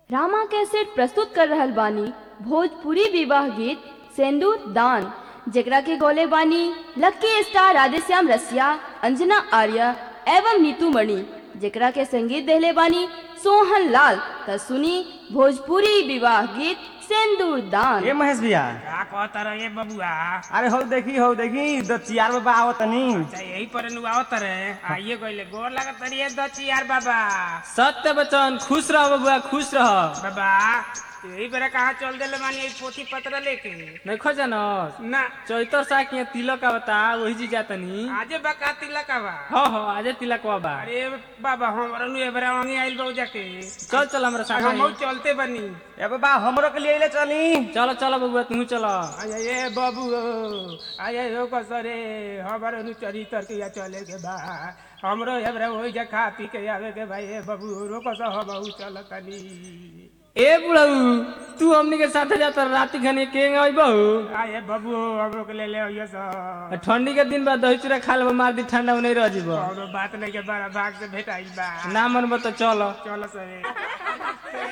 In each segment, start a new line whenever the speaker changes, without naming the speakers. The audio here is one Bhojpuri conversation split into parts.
रामा कैसेट प्रस्तुत कर रहल बानी भोजपुरी विवाह गीत सेंदूर दान जेकरा के गोले बानी लक्की स्टार राधेश्याम रसिया अंजना आर्य एवं नीतू मणि जेकरा के संगीत देहले बानी सोहन लाल त सुनी भोजपुरी विवाह गीत सेंदूर दान
ए महेश भैया
का कहता रहे बबुआ
अरे हो देखी हो देखी दो चियार बाबा आओ तनी
अच्छा यही पर नुआवत रहे आइए गइले गोर लागत रहिए दची यार बाबा
सत्य बचन खुश रह बबुआ खुश रह
बाबा यही बेरा कहाँ चल दिले मानी यही पोथी पत्र लेके
नहीं जानस
ना
चैतर साक यहाँ तिलक आवता वही जी जातनी
आजे बका तिलक बा
हाँ हाँ आजे तिलक बा
अरे बाबा हमरा नु एबरा वही आइल बा जाके
चल चल हमरा साथ
हम चलते बनी
ए बाबा हमरो के लिए ले चली
चलो चलो बबुआ तू चलो
आये ये बाबू आये यो कसरे हमर नु चरित्र के या चले के बा हमरो एबरा होई जा खा पी के आवे के भाई ए बाबू रोको स हम चलतनी
ए बुढ़ऊ तू हमनी के साथे जाता राती खनी केंग आई बहु
आये बाबू हमरो के ले ले आइयो स
ठंडी के दिन बाद दही चूड़ा खा लेबो मार दी ठंडा नहीं रह जीबो
कौनो बात नहीं के बड़ा भाग से भेटाइल बा
ना मन तो चलो
चलो सरे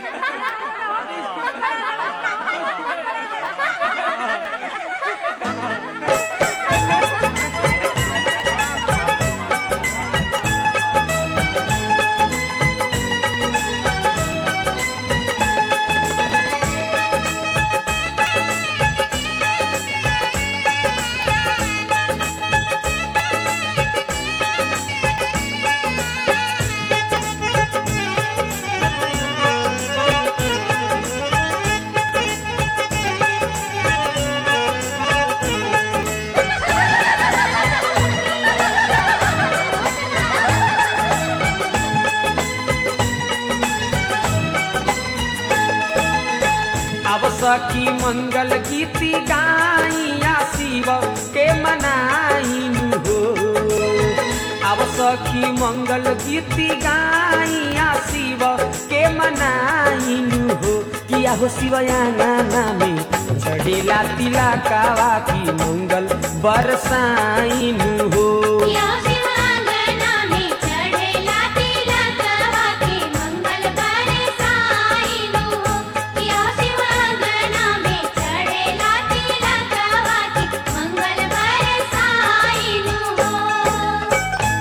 अब सखी मंगल गीति गाइया शिव के मनाइनु हो अब सखी मंगल गीति गाइया शिव के मनाइनु हो किया हो शिवयाना में चढ़ेला तिला कावा की मंगल बरसाइनु हो
या शिवांगना में चढ़ेला तिलकवा के मंगल बरसाइनु हो या शिवांगना में चढ़ेला तिलकवा के मंगल बरसाइनु हो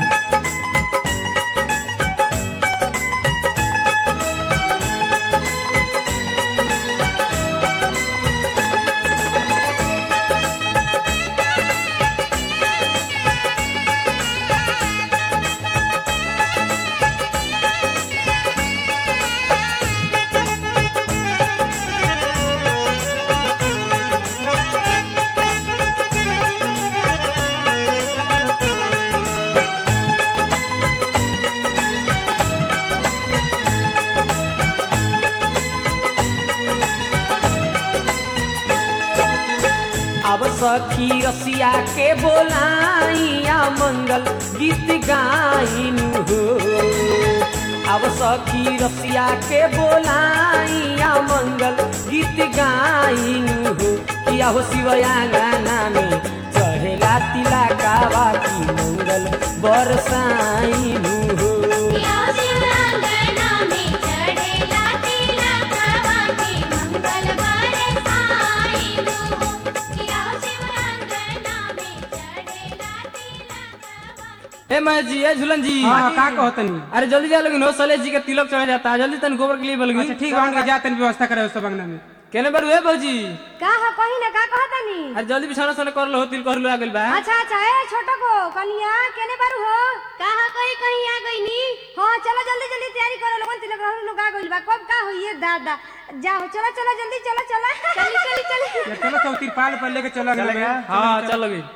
अब सखी रसिया के बोलाइया मंगल गीत गाइनु हो अब सखी रसिया के बोलाइया मंगल गीत गाइनु हो किया हो शिवया गाना में चढ़ेला तिला कावा की मंगल बरसाइनु हो
या शिवांगना में चढ़ेला तिलकवा के मंगल बरसाइनु हो या शिवांगना में चढ़ेला तिलकवा के
ए मैं जी ए झूलन जी
हां का कहतनी
अरे जल्दी जा लोगिन हो सलेश जी के तिलक चढ़ा जाता है जल्दी तन गोबर के लिए बोलगी
अच्छा ठीक है उनका जातन व्यवस्था करे उस बंगना में
केने बार हुए भौजी
का ह कही ना का कहतानी
अरे जल्दी बिछाना सोना कर लो तिल कर लो आ गइल बा
अच्छा अच्छा ए छोटो को कनिया केने बारू हो
कहा कहीं कहीं आ गई नी
हाँ चलो जल्दी जल्दी तैयारी करो लोगन तिलक रहू लोग आ गइल बा कब का होइए दादा जाओ चलो चलो जल्दी चलो चलो चली चली चली
ये चलो सब तिरपाल पर लेके चलो अगले में
हाँ चलो भी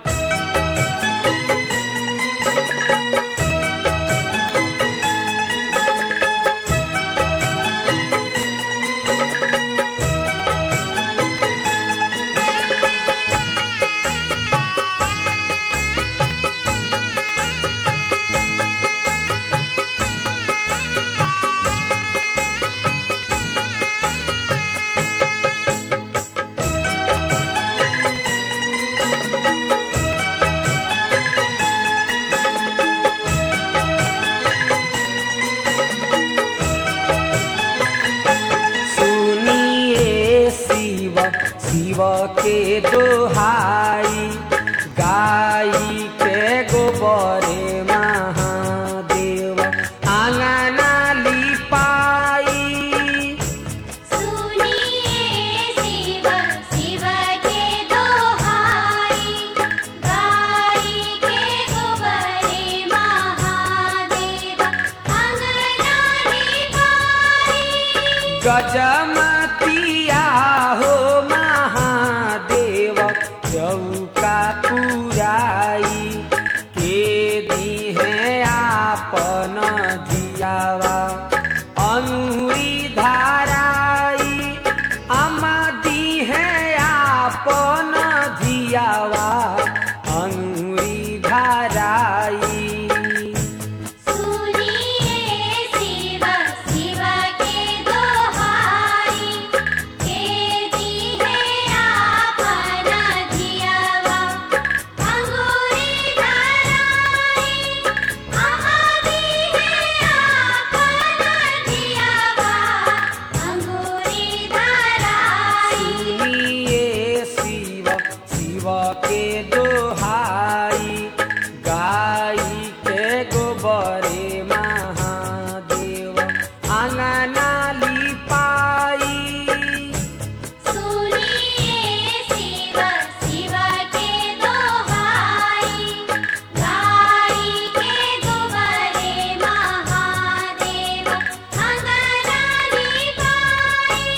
के दोहाई गाई के गोबरे महादेव आंगना लिपाई
सुनिए शिव शिव के दोहाई गाई के गोबरे महादेव अंगना निभाई
गजमतिया हो महादेव चौका पुराई के दी है आपन दियावा अंगुरी धाराई अमा दी है आपन दियावा अंगुरी धाराई
सुनिए शिव शिव के दोहाई के दी है आपन जियावा अंगूरी धराई आदि है आपन जियावा अंगूरी धराई
सुनिए शिव शिव के दोहाई गाई के गोबरे महादेव आंगना लिपाई
सुनिए शिव शिव के दोहाई गाई के गोबरे महादेव अंगना निभाई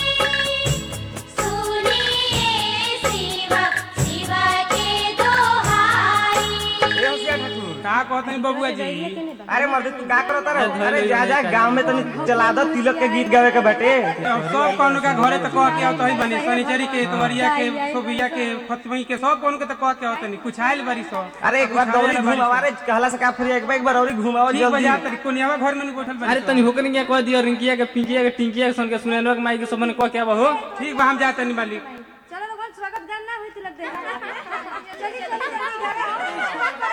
सुनिए शिव शिव के दोहाई
ए होशियार ठाकुर
का कहते हैं बबुआ जी
अरे मर्द तू का करत रहे अरे जा जा गांव में तनी चला दो तिलक के गीत गावे के बाटे
अब सब कौन का घरे तो कह के आवत ही बनी शनिचरी के इतवरिया के सोबिया के फतमई के सब कौन के तो कह के आवत नहीं कुछ आइल बरी सब
अरे एक बार दौड़ी घुमावा रे कहला से का फिर एक बार एक बार और घुमावा
ठीक
जल्दी
बजा तरी कोनियावा घर में नहीं बैठल बनी
अरे
सब।
तनी होकर क्या कह दिया रिंकिया के पिंकिया के टिंकिया के सन के सुनैनवा के माई के सबने कह के आबा हो
ठीक बा हम जाते नहीं मालिक
चलो लोगन स्वागत गान ना हुई तिलक दे चली चली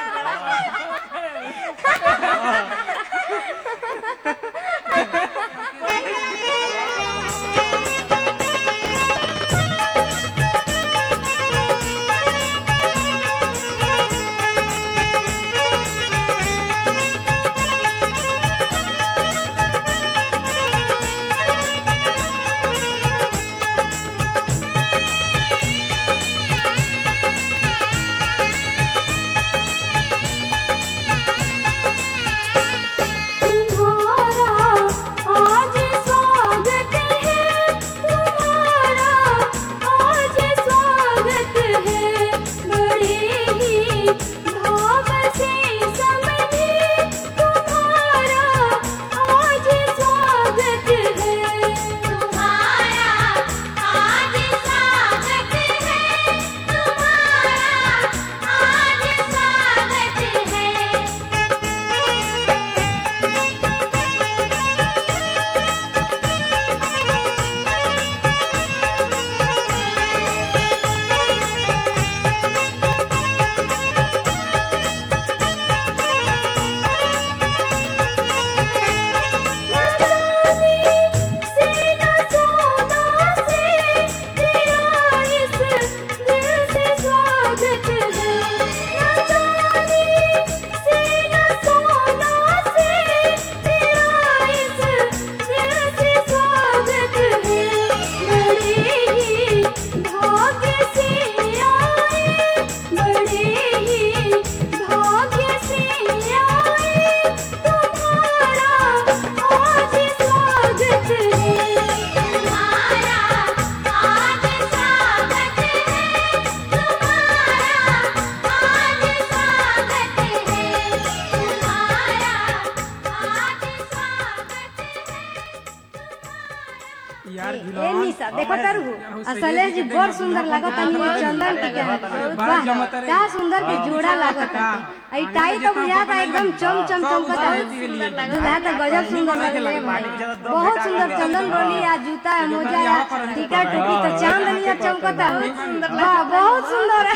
यार
ए निशा देखो तारू असले जी बड़ सुंदर लागत है चंदन टीका
बड़ा
वाह
जमत रे।
का सुंदर के जोड़ा लागत है आई टाई तो बुझा था एकदम चम चम चमकत है दूल्हा तो गजब सुंदर लग रहे हैं बहुत सुंदर चंदन बोली आ जूता है मोजा है टीका टोपी तो चांद नियर चमकत है वाह बहुत सुंदर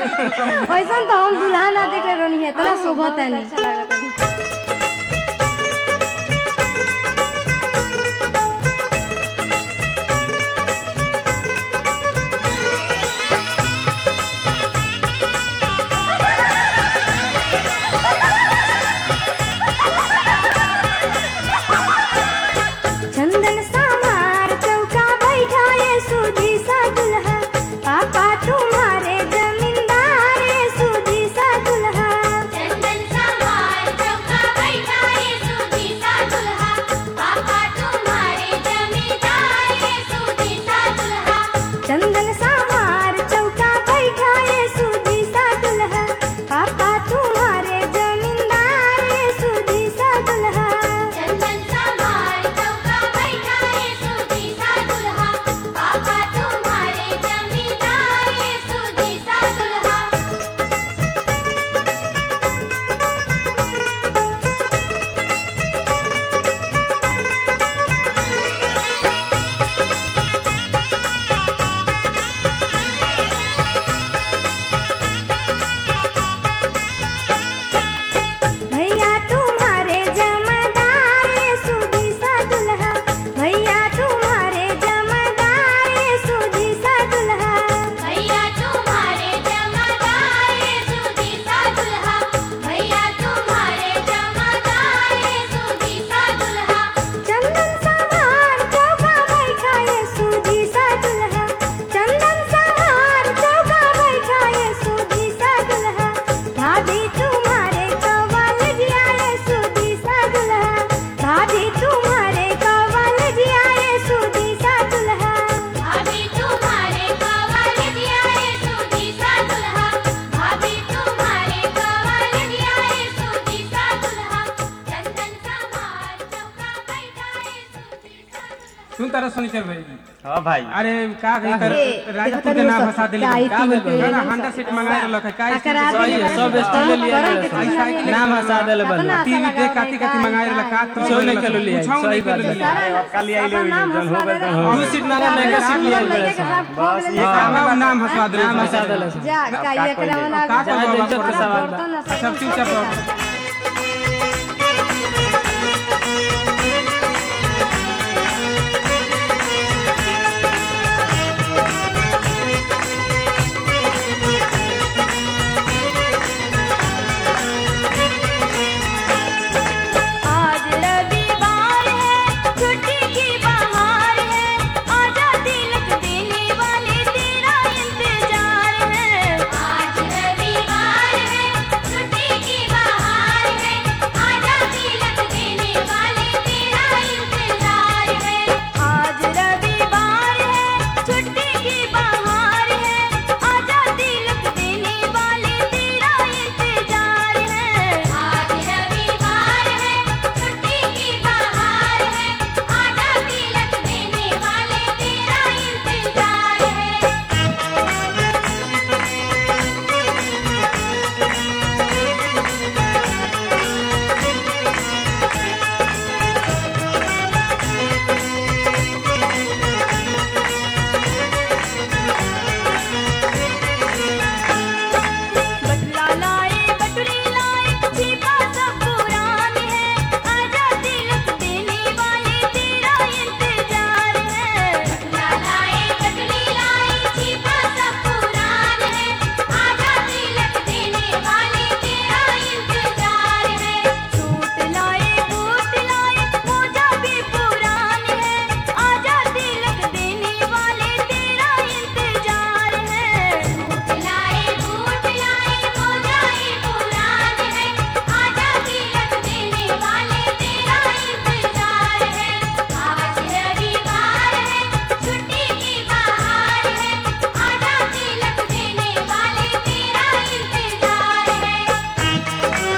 है वैसा तो हम दुल्हा ना देखे रहनी है इतना शोभत है नहीं
अच्छा सुनी चल भाई
हाँ भाई
अरे का कही कर
ए,
राजपूत के नाम फंसा दिली
काई
का
तीन
बोल
के
ना
नाम
हंडा सीट मंगा रहा का का
अकरा
सही है, सब स्टील लिया
करम
गया
के
सब।
तीन
नाम
हंसा देले बा।
अपना
टीवी
आशा
देख काती काती मंगा रहा का तू
कुछो नहीं कलो लिया,
कुछो
सही
नहीं
बात
कलो
है।
लिया
अरे अब कल आई
अपन नाम
जल हो
हंसवा
गए
दे
तो
दू सीट मांगा महंगा सीट लिया गया सब।
बस ये
का
काम
बा नाम हंसवा दे
नाम हंसा देले सब।
जा का ये एकरा वाला
का
जाए
करबो
इज्जत के सवाल बा।
बर्तन ना
सब चुपचाप रहो।
आज रविवार है छुट्टी की बहार है आजा तिलक देने वाले तेरा इंतजार है
आज रविवार है छुट्टी की बहार है आजा तिलक देने वाले तेरा इंतजार है
आज रविवार है छुट्टी की बहार है आजा तिलक देने वाले तेरा इंतजार है
आज रविवार है छुट्टी की बहार है आजा तिलक देने वाले तेरा इंतजार है
बटला लाए बटुरी लाए छिपा सब पुरान है आजा तिलक देने वाले तेरा इंतजार है
लाए कटरी लाए छिपा सब पुरान है आजा तिलक देने वाले तेरा इंतजार है
सूट लाए बूट लाए मोजा भी पुरान है आजा तिलक देने वाले तेरा इंतजार है
लाए बूट लाए मोजाई पुरान है आजा तिलक देने वाले तेरा इंतजार है आज रविवार है छुट्टी की बहार है आजा तिलक देने वाले तेरा इंतजार है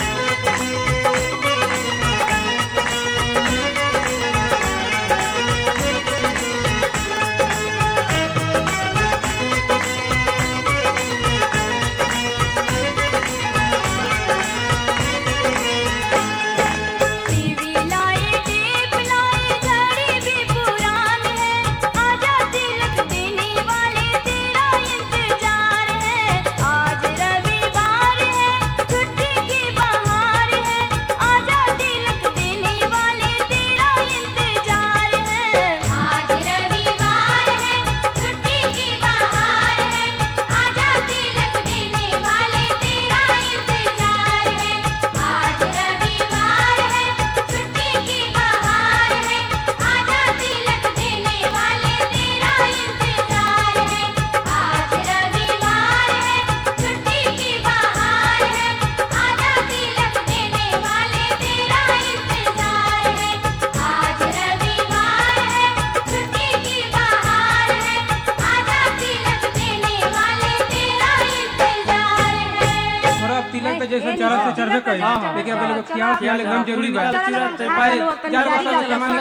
टीवी लाए टेप लाए घड़ी भी पुरान है आजा तिलक देने वाले तेरा इंतजार है आज रविवार है छुट्टी की बहार है आजा तिलक देने वाले तेरा इंतजार है
आज रविवार है छुट्टी की बहार है आजा तिलक देने वाले तेरा इंतजार है आज रविवार है छुट्टी की बहार है आजा तिलक देने वाले तेरा इंतजार है आज रविवार है छुट्टी की बहार है आजा तिलक देने वाले तेरा इंतजार है आज रविवार है छुट्टी की बहार है आजा तिलक देने वाले तेरा इंतजार है
थोड़ा अब तिलक पे जैसे चढ़त से चढ़बे करी लेकिन अब लोग ख्याल ख्याल एकदम जरूरी बा भाई चार वर्ष से सामान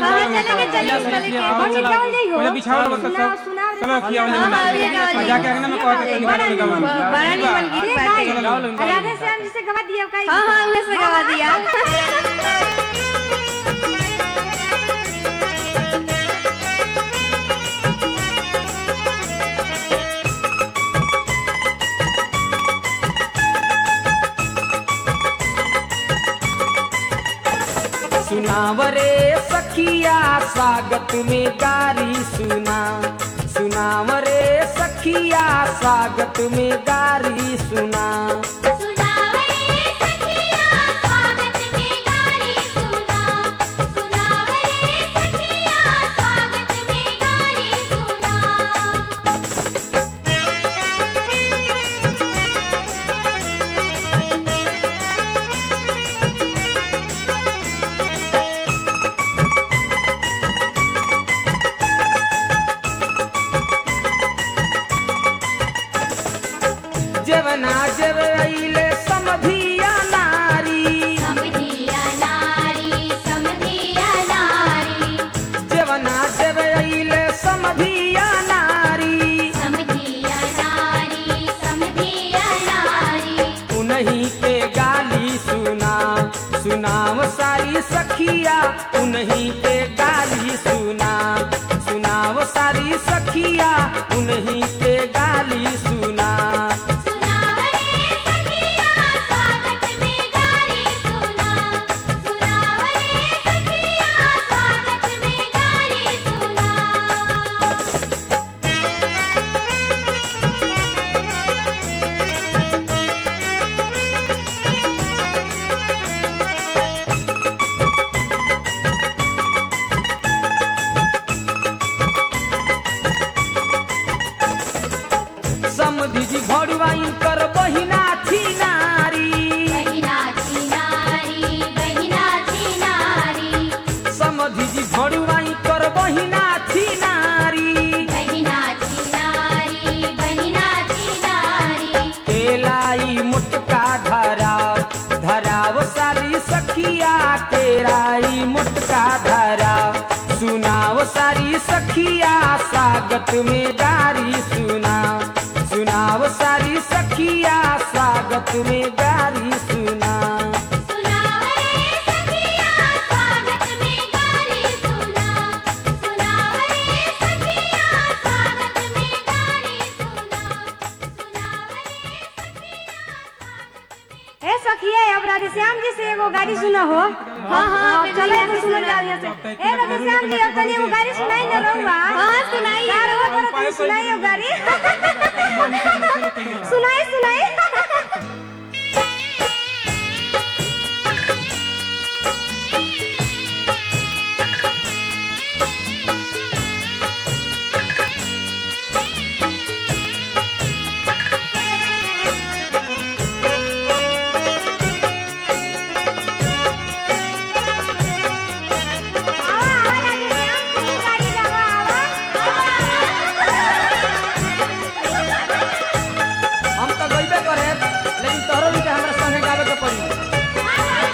पहले बिछाओ लोग सब चलो खियाओ ले जाके अंगना में कह के निकाल निकाल
बड़ा निमन गीत बाटे राधे श्याम जी से गवा दिया का हां हां उन्हें से गवा दिया
सुनावरे सखिया स्वागत में गारी सुना सुनावरे सखिया स्वागत में गारी सुना
सुनावे सखिया स्वागत में गारी सुना सुनावे सखिया स्वागत में गारी सुना
जवना जवई सारी सखिया उन्हीं के गाली सुना
सुनावरे सखिया स्वागत में गारी सुना सुनावरे सखिया स्वागत में गारी सुना
समधि जी भरुआई कर बहिना थी नारी
बहिना चिनारी बहिना चिनारी
समधि जी भरुआई कर बहिना थी नारी
बहिना चिनारी बहिना चिनारी
केलाई मुटका धराव धराव सारी सखिया केलाई मुटका धराव सुनाव सारी सखिया स्वागत में गारी सुनाव सुनाव सारी सखिया स्वागत में गारी सुनाव
सुनावरे सखिया स्वागत में गारी सुना सुनावरे सखिया स्वागत में गारी सुना सुनावरे
ए सखिए अब राधेश्याम जी से एगो गाड़ी सुना हो हाँ हाँ चलो एगो सुनल जाओ यहाँ से ए राधेश्याम जी अब तनी एगो गाड़ी सुनाई ना रहुआ हाँ सुनाई यार हो पर तनी सुनाई एगो गाड़ी सुनाई सुनाई
हम तो गईबे करे लेकिन तोहरो भी हमरा संगे गावे के पड़ी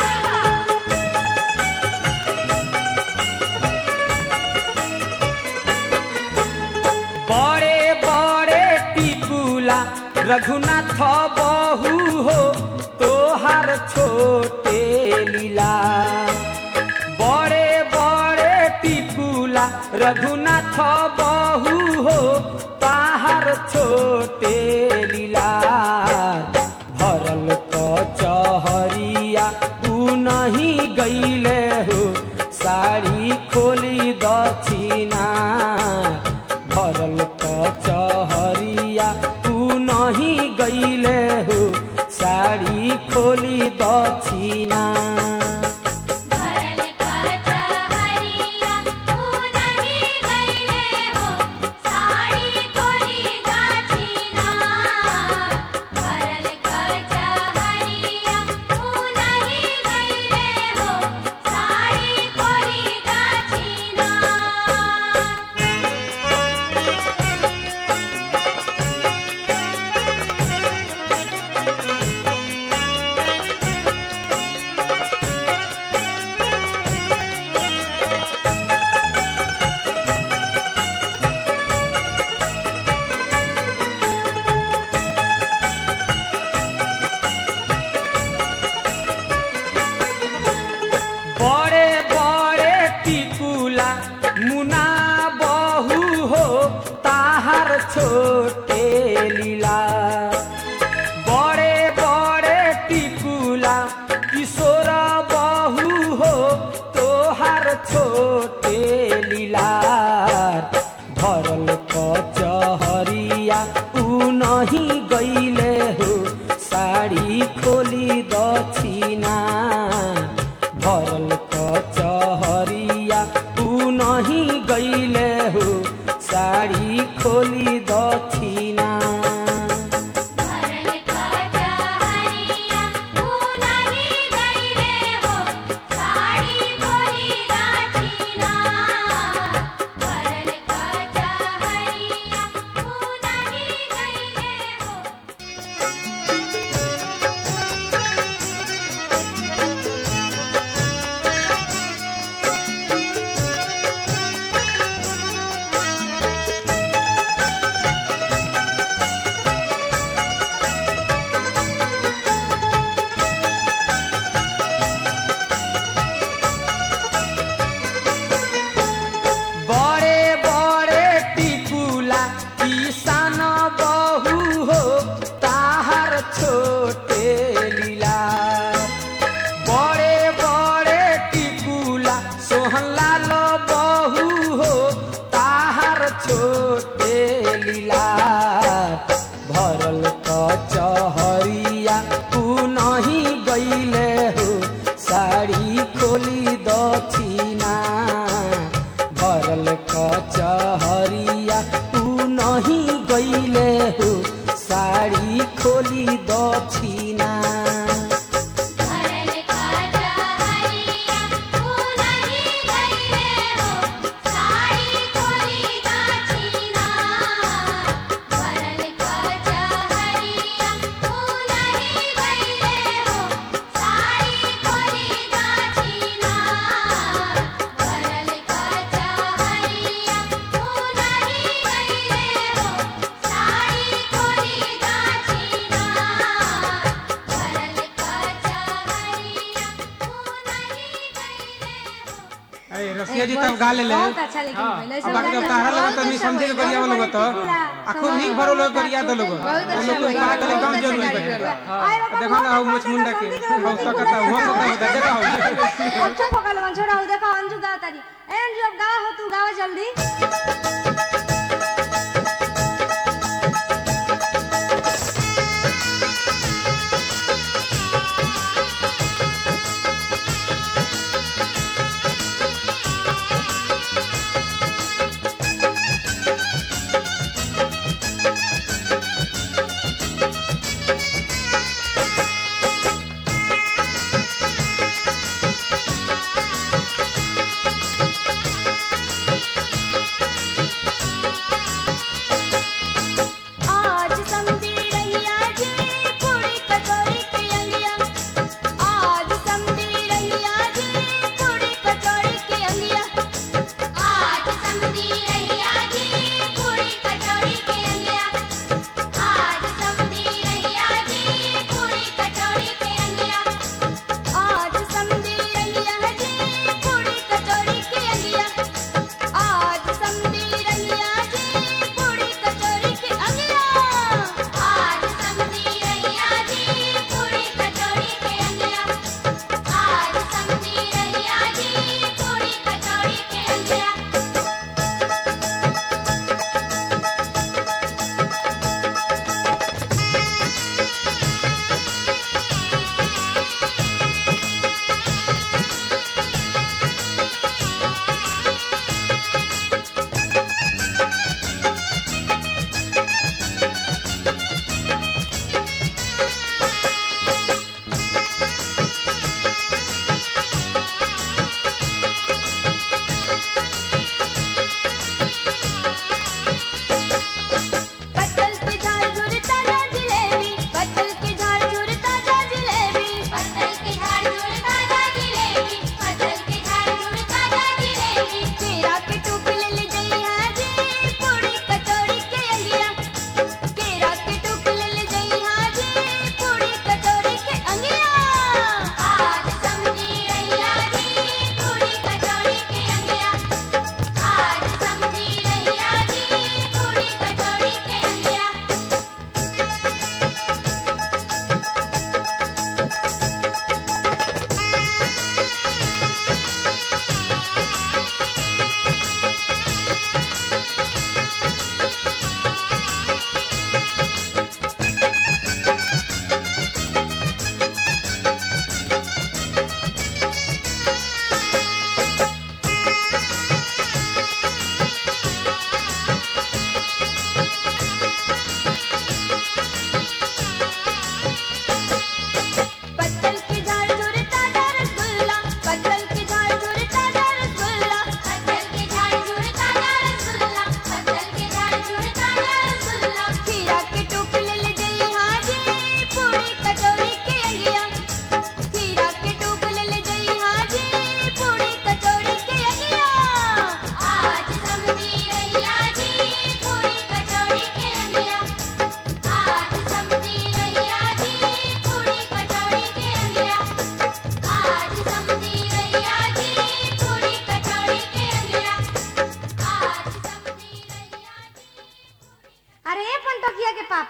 बड़े बड़े टिकुला रघुनाथ बहू हो तोहार छोटे लीला बड़े बड़े टिकुला रघुनाथ बहू हो ताहार छोटे लीला भरल कचहरिया तू नहीं गईले हो साड़ी खोली दक्षिणा भरल कचहरिया तू नहीं गईले हो साड़ी खोली दक्षिणा
भरल कचहरिया तू नहीं गईले हो साड़ी खोली गाछीना भरल कचहरिया तू नहीं गईले हो साड़ी खोली गाछीना
बड़े बड़े टिकुला मुना बहू हो ताहार छोटे लीला बड़े बड़े टिकुला किशोर बहू हो तोहार छोटे लीला भरल कचहरिया ऊ नहीं गईले हो साड़ी खोली दक्षिणा भरल कचहरिया तू नहीं गईले हो साड़ी खोली दक्षिणा
भरल कचहरिया तू नहीं गईले हो साड़ी खोली गाछीना भरल कचहरिया तू नहीं गईले हो
बड़े
छोटे लीला भरल कचहरिया तू नहीं गईले हो साड़ी खोली दक्षिणा भरल कचहरिया तू नहीं गईले हो साड़ी खोली दक्षिणा
भरल काजा हरिया तू नहीं गईले हो साड़ी खोली दाछीना भरल काजा हरिया तू नहीं गईले हो साड़ी खोली दाछीना भरल काजा हरिया तू नहीं गईले हो साड़ी खोली दाछीना भरल काजा हरिया तू नहीं गईले हो
अरे रसिया जी तब गा ले ले
बहुत अच्छा लेकिन भइल। ऐसा
अब बाकी
लगा
जब तारा लगा
बहुत
तो नहीं
अच्छा
समझे के
भइल।
बढ़िया वाला
बहुत
तो
पूरा
आखो नहीं भरो लोग बढ़िया तो लोग
बहुत
वो
अच्छा
लोग
भइल।
का के
बहुत
एकदम
अच्छा
जरूरी
भइल।
बैठे
आए बाबा,
देखो ना
बहुत
वो
अच्छा
मुंडा के
संधि के
हो सकता हो सकता देखा हो
अच्छा पकड़ लो छोड़ा हो देखो अंजू गा तारी ए अंजू अब गा हो तू गावा जल्दी
भरल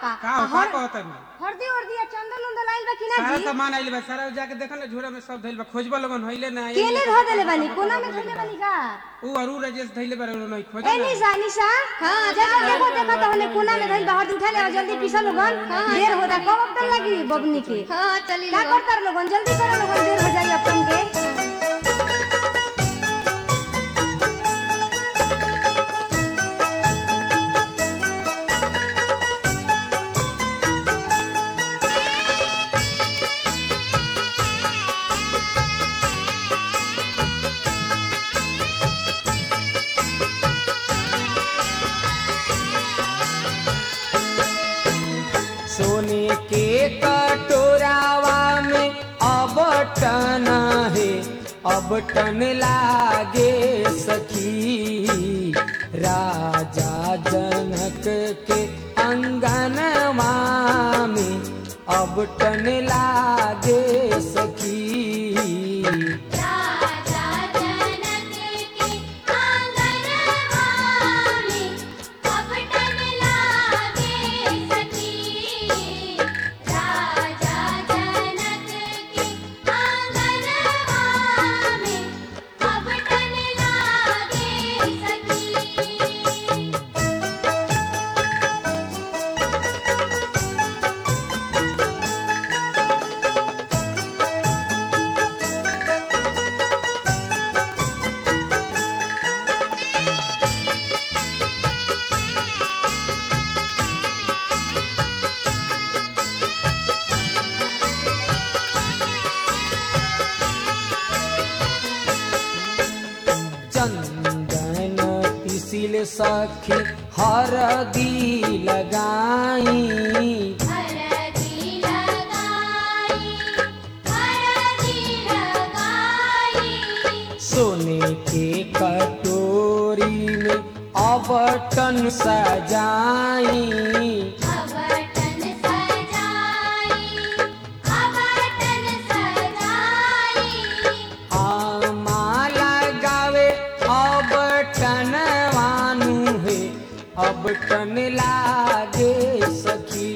का
का हो का कहत नहीं
हरदी उर्दी चंदन उंदन लाइल बा कि ना
सारा
जी
सामान आइल बा सारा जाके देखो ना झोरा में सब धइल बा खोजबा लगन होइले ना
केने धो देले बानी कोना में धोले बानी का
ऊ अरू राजेश धइले बा नहीं खोज
ए निशा निशा हां जल्दी देखो देखो तो हने कोना में धइल बा हरदी उठा ले और जल्दी पीसा लोगन देर होता कब अब तक लगी बबनी के हां चली का करतर लोगन जल्दी करो लोगन देर हो जाई अपन के
सोने के कटोरावा में अब टन है अब टन लागे सखी राजा जनक के अंगनवा में अब टन लागे सखी
राजा जनक के आंगनवा में अब टन लागे सखी राजा जनक के आंगनवा में अब टन लागे सखी
चंदन पिसिल सखी हरदी लगाई
हरदी लगाई हरदी लगाई
सोने के कटोरी में अबटन सजाई
अबटन सजाई अबटन सजाई
आमा लगावे अबटन वानु है अबटन लागे सखी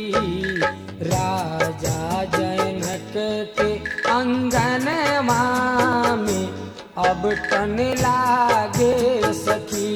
राजा जनक के अंगनवा में अबटन लागे सखी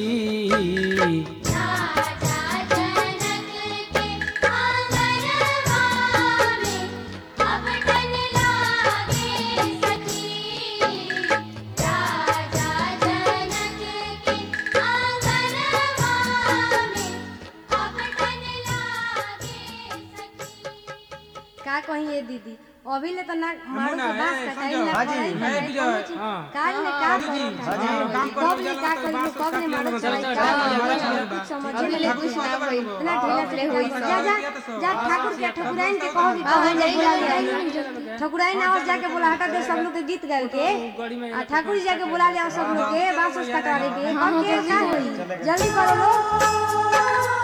राजा जनक के आंगनवा में अबटन लागे सखी राजा जनक के आंगनवा में अबटन लागे सखी
का कही ये दीदी अभी ले तो ना मारू
ना,
के बास
ए,
कटाई
संजय,
ना
हाजी,
पड़ाई ना
ए, विजय,
कोनो चीज।
हाँ।
काल ने का
हाजी,
करो
हाजी,
था?
काम करो,
कब ने का
जल्दी
करी
बात
कब ने
काट
मारो
लेना,
चलाई
चल,
का
चल,
करी,
चल, चल,
कुछ
चल,
समझ
अभी
में ले
ठाकुर
कुछ ना
साहब
होई
बोलो।
ना ढीला से
हाँ,
कोई जा जा
ये तो सब।
जा ठाकुर के ठकुराइन के कहो भी कहो जे बुला ले ठकुराइन आवाज जाके बुला हटा दे सब लोग के गीत गावे के आ ठाकुर जी जाके बुला ले सब लोग के बांस उस कटवारे के हम के ना होई जल्दी करो लोग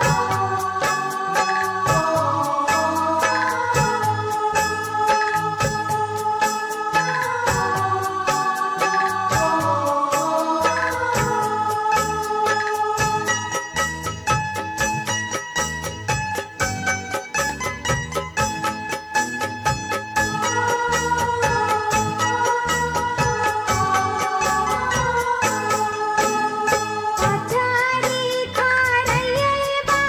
अचारी खारये बा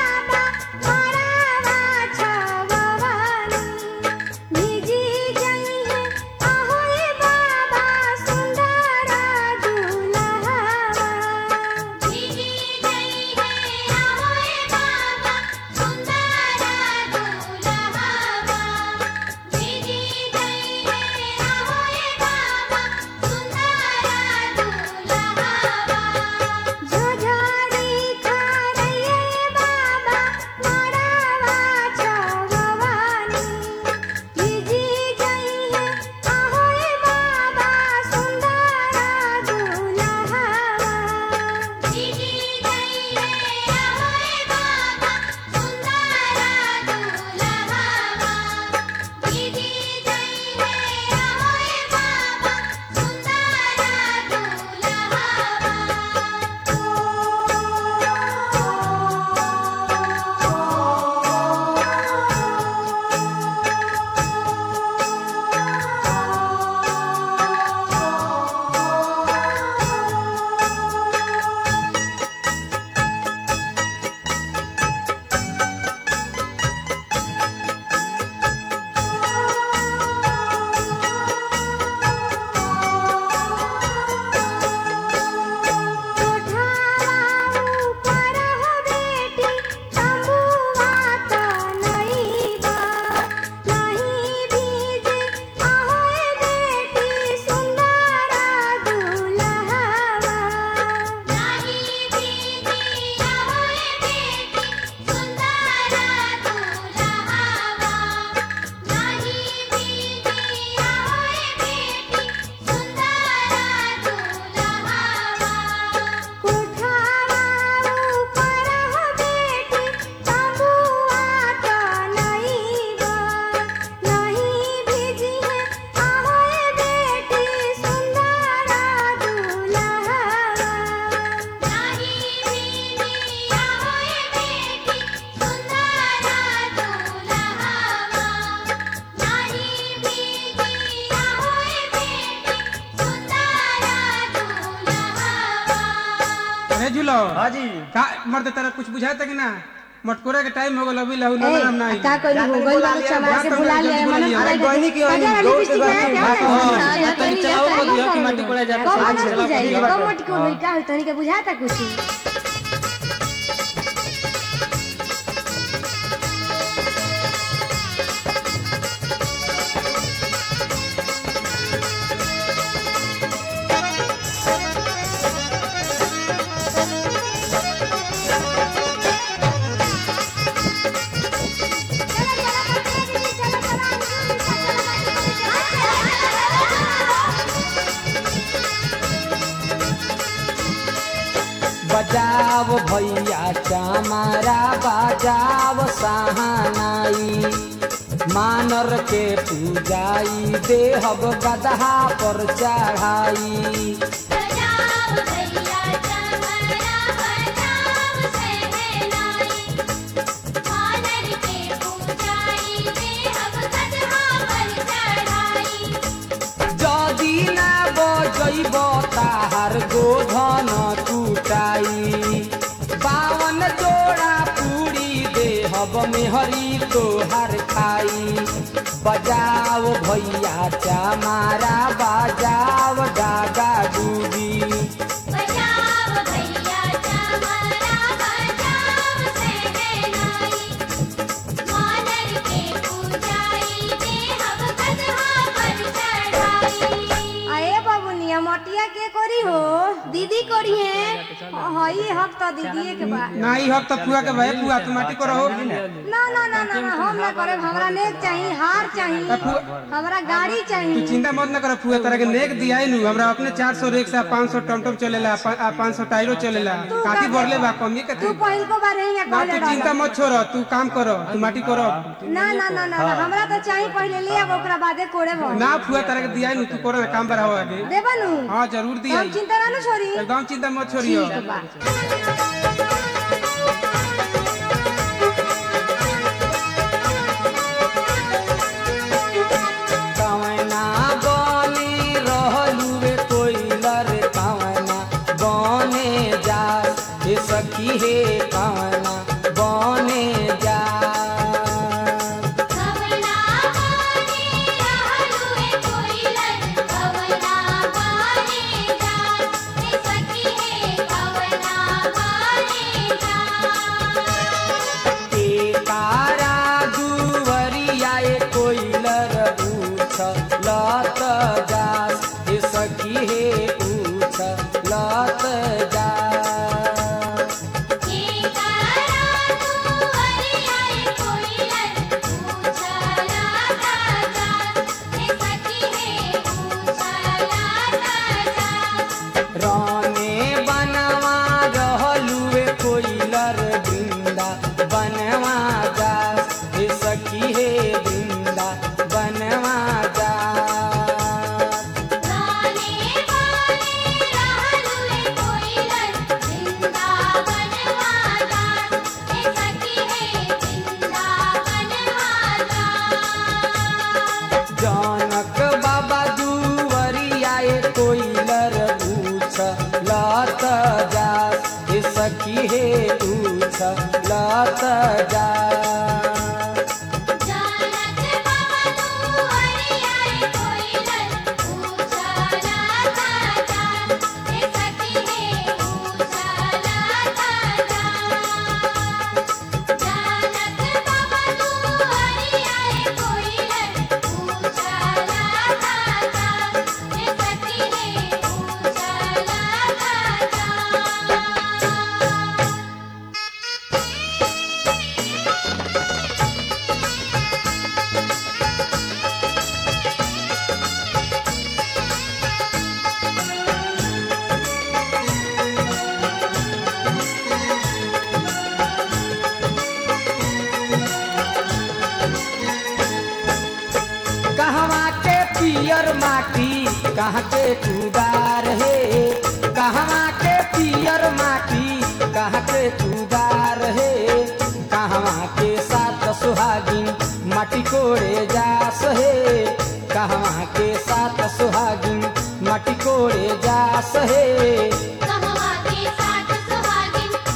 हाँ जी
का मर्द तेरा कुछ बुझाता कि ना मटकोरा के टाइम हो गल अभी लहू ना नाम ना
ए, का करी हो गइल वाला चमार के बुला लिया मन
अरे गहनी की गहनी,
अरे
दौड़ के
लिपस्टिक
गहनी,
लगा
भाग,
क्या
हाँ।
है?
तनी चलाओ को दिया कि माटी कोड़ा जाता
कब
है।
ना बुझाई
ठीक बात
कब
है।
मट को होई का होई तनी के बुझाता कुछ
बजाव भैया चामारा बजाव सहानाई मानर के पूजाई देहब गदहा पर चढ़ाई
बजाओ भैया चमरा बजाओ सहनाई वानर के पूजाई देहब कदहा पर चढ़ाई
जदि ना बजैब ताहार गोधन टूटाई बावन जोड़ा पूरी देहब मेहरी तोहार खाई बजाओ भैया चामारा बजाओ डागा डूबी
बजाओ भैया चमरा बजाओ सहनाई वानर के पूजाई देहब कदहा पर चढ़ाई
आए बाबुनिया मटिया के करी हो दीदी करी है हई हक तो दीदी के बा
ना ही हक तो फुआ के भाई फुआ तू माटी को रहो
ना ना ना ना ना हम ना करे हमरा नेक चाहिए हार चाहिए हमरा गाड़ी
तू
चाहिए
चिंता मत ना कर फुआ तरह के नेक दिया नु हमरा अपने 400 रिक्शा 500 टमटम चलेला आ 500 टायरो चलेला काटी बढ़ले बा कमी के
तू पहिल को बार ही
ना
कहले
तू चिंता
रह
मत छोड़ तू काम करो तू माटी करो
ना ना ना ना ना, हमरा तो चाहिए पहले ले आब ओकरा बादे कोड़े भर
ना फुआ तरह के दिया नु तू करो ना काम बढ़ाओ आगे
देबा नु
हाँ जरूर दिया
हम चिंता ना नु छोरी
एकदम चिंता मत छोड़ियो
ठीक बा
कवना बने रहलुए कोइलर कवना बने जा हे सखी हे कवना बने जा
कवना बाने रहलुए कोइलन कवना बाने जान हे सखी हे कवना बाने जान
के तारा दुवरिया ए कोइलर पूछ लत जा हे सखी हे पूछ लत जा
के तारा तू हरियाए कोइलन पूछला दादा हे सखी हे पूछला दादा
राने बनवा रहलुए कोइलर बृंदा बनवा जा हे सखी हे बृंदा बनवा जा
गाने वाले रहलुए कोइलन वृंदावन वाला हे सखी हे वृंदावन वाला
जनक बाबा दुवरिया ए कोइलर पूछ लत जा हे सखी हे पूछ लत जा
जानत बाबा तू हरियाए कोइलन पूछला दादा हे सखी हे पूछला दादा जानत बाबा तू हरियाए कोइलन पूछला दादा हे सखी हे पूछला दादा
कहवा के पियर माटी कहाँ के कुदार हे कहवा के पियर माटी कहाँ के कुदार हे कहवा के सात सुहागिन माटी कोड़े जास हे कहवा के सात सुहागिन माटी कोड़े जास हे
कहवा के साथ सुहागिन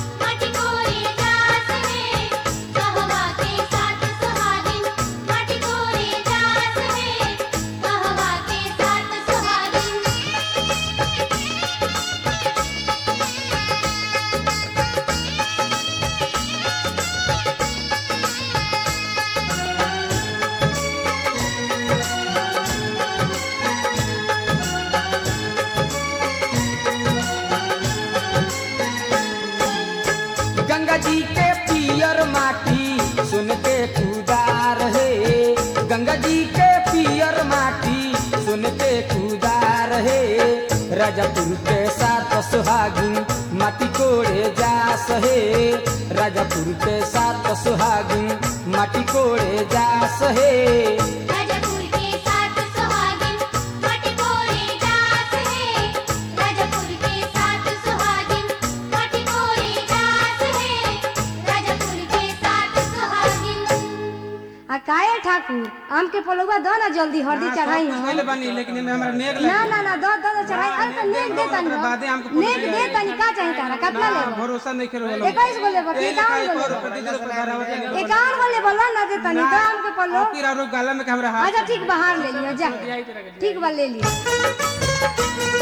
गंगा जी के पियर माटी सुन के कुदार हे गंगा जी के पियर माटी सुन के कुदार हे राजापुर के साथ सुहागिन माटी कोड़े जास हे राजापुर के साथ सुहागिन माटी कोड़े जास हे
राजापुर के साथ सुहागिन मटी कोरे जास है राजापुर के साथ सुहागिन मटी कोरे जास है राजापुर के साथ सुहागिन
आ काहे ठाकुर आम के पलौआ दो ना जल्दी हल्दी चढ़ाई हम
पहले बनी लेकिन एमे हमरा नेग
ना
लगी
ना ना दो दो दो चढ़ाई अरे तो नेक दे तनी
ओकरा बादे हमके
नेक दे तनी का चाही तारा कितना
ना,
लेबो
भरोसा नहीं करो वाला
इक्कीस गो लेबो कि इक्यावन गो लेबो
रुपए दीजिए रुपए धरा होते नहीं
इक्यावन गो लेबो ला ना दे तनी दो आम के पल्लो
आपकी रारो गाला में हमरा हाथ
अच्छा ठीक बाहर ले लियो जा ठीक बा ले लियो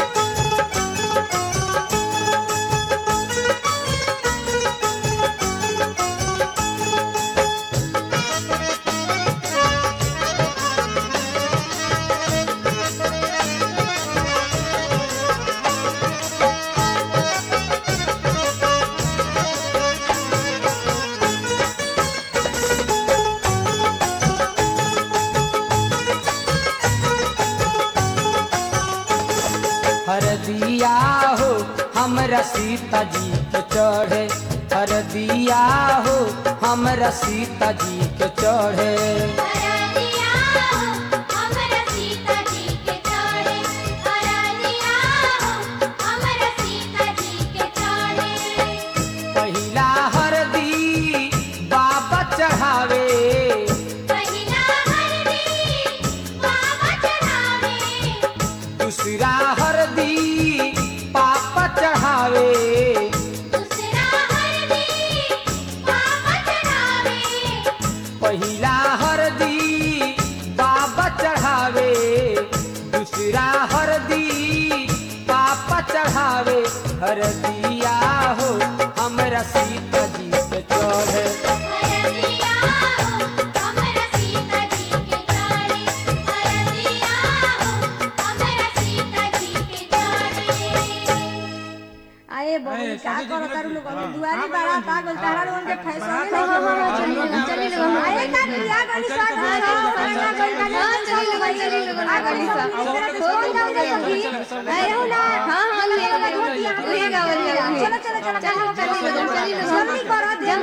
हरदिया हो हमरा सीता जी के चढ़े हरदिया हो हमरा सीता जी के चढ़े
हरदिया हो हमरा सीता जी के चढ़े हरदिया हो हमरा सीता जी के चढ़े
पहिला हरदी बाबा चढ़ावे
पहिला हरदी बाबा चढ़ावे
दूसरा हरदी पापा चढ़ावे
दूसरा हरदी बाबा चढ़ावे
पहिला हरदी बाबा चढ़ावे दूसरा हरदी पापा चढ़ावे हरदिया हो हमरा सीता जी के चढ़े
हरदिया हो हमरा सीता जी के चढ़े हरदिया हो हमरा सीता जी के चढ़े
अरे बबली का करो तारू लोग अभी दुआरी बारा ता गोल तारा लोगन के फैशन नहीं हो हो चली लोगन चली लोगन अरे का किया गली साथ में रहो साथ गई का ना चली लोगन चली लोगन आ गली साथ कौन जाओ जा सखी अरे हो ना हां हां ले ले ले गावल चलो चलो चलो चलो चली लोगन चली लोगन जल्दी करो दे